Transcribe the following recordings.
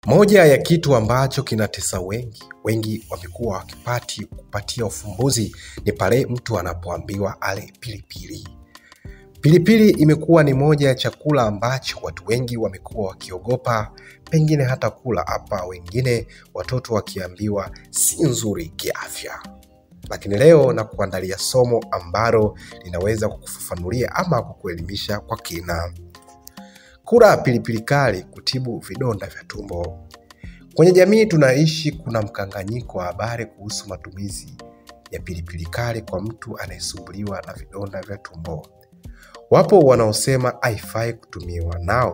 Moja ya kitu ambacho kinatesa wengi, wengi wamekuwa wakipati kupatia ufumbuzi ni pale mtu anapoambiwa ale pilipili. Pilipili imekuwa ni moja ya chakula ambacho watu wengi wamekuwa wakiogopa, pengine hata kula hapa, wengine watoto wakiambiwa si nzuri kiafya. Lakini leo na kuandalia somo ambalo linaweza kukufafanulia ama kukuelimisha kwa kina. Kula pilipili kali kutibu vidonda vya tumbo. Kwenye jamii tunaishi, kuna mkanganyiko wa habari kuhusu matumizi ya pilipili kali kwa mtu anayesumbuliwa na vidonda vya tumbo. Wapo wanaosema haifai kutumiwa, nao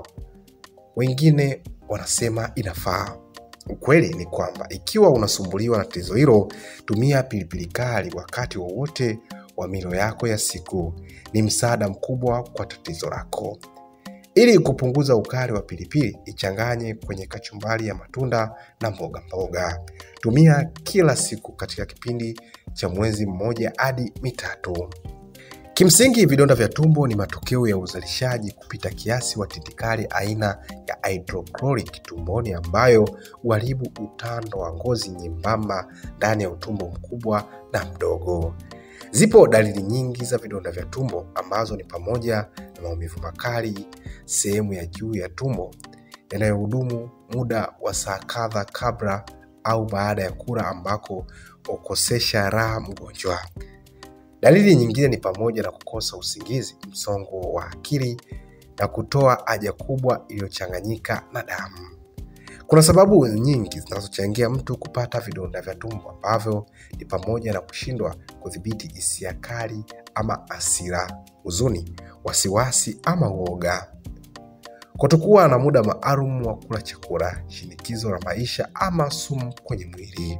wengine wanasema inafaa. Ukweli ni kwamba ikiwa unasumbuliwa na tatizo hilo, tumia pilipili kali wakati wowote wa milo yako ya siku. Ni msaada mkubwa kwa tatizo lako. Ili kupunguza ukali wa pilipili, ichanganye kwenye kachumbari ya matunda na mboga mboga. Tumia kila siku katika kipindi cha mwezi mmoja hadi mitatu. Kimsingi, vidonda vya tumbo ni matokeo ya uzalishaji kupita kiasi wa tindikali aina ya hydrochloric tumboni, ambayo huharibu utando wa ngozi nyembamba ndani ya utumbo mkubwa na mdogo. Zipo dalili nyingi za vidonda vya tumbo ambazo ni pamoja na maumivu makali sehemu ya juu ya tumbo yanayohudumu muda wa saa kadha kabla au baada ya kula, ambako hukosesha raha mgonjwa. Dalili nyingine ni pamoja na kukosa usingizi, msongo wa akili na kutoa haja kubwa iliyochanganyika na damu. Kuna sababu nyingi zinazochangia mtu kupata vidonda vya tumbo ambavyo ni pamoja na kushindwa kudhibiti hisia kali ama hasira, huzuni, wasiwasi ama uoga, kutokuwa na muda maalum wa kula chakula, shinikizo la maisha ama sumu kwenye mwili.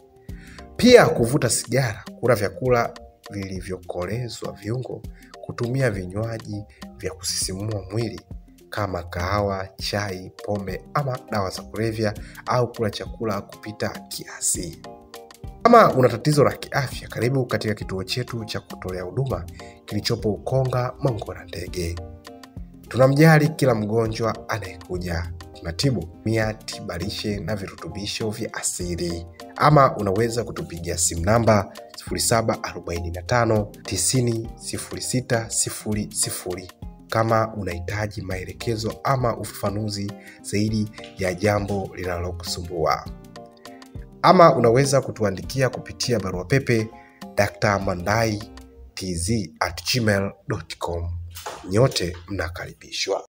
Pia kuvuta sigara, kula vyakula vilivyokolezwa viungo, kutumia vinywaji vya kusisimua mwili kama kahawa, chai, pombe ama dawa za kulevya au kula chakula kupita kiasi. Kama una tatizo la kiafya, karibu katika kituo chetu cha kutolea huduma kilichopo Ukonga, Mongo na Ndege. Tunamjali kila mgonjwa anayekuja, tunatibu mia tiba lishe na virutubisho vya asili. Ama unaweza kutupigia simu namba 0745 90 06 00 kama unahitaji maelekezo ama ufafanuzi zaidi ya jambo linalokusumbua, ama unaweza kutuandikia kupitia barua pepe drmandai tz at gmail.com. Nyote mnakaribishwa.